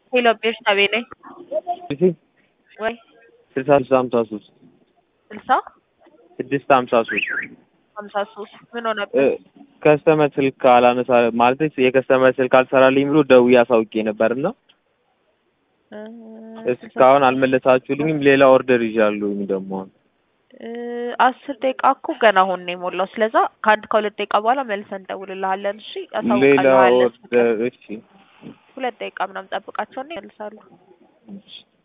ሄሎ ቤርሳቤ ነኝ። እሺ ወይ ስልሳ ስልሳ ሀምሳ ሶስት ስልሳ ስድስት ሀምሳ ሶስት ሀምሳ ሶስት ምን ሆነብህ? ከስተመር ስልክ አላነሳ ማለት የከስተመር ስልክ አልሰራልኝ ብሎ ደውዬ አሳውቄ ነበር እና እ እስካሁን አልመለሳችሁልኝም። ሌላ ኦርደር ይዣለሁኝ ደግሞ አሁን እ አስር ደቂቃ እኮ ገና አሁን ነው የሞላው። ስለዛ ከአንድ ከሁለት ደቂቃ በኋላ መልሰን እንደውልልሃለን። እሺ ሌላ አሳውቃለሁ። ኦርደር እሺ ሁለት ደቂቃ ምናምን ጠብቃቸውና ይመልሳሉ። እሺ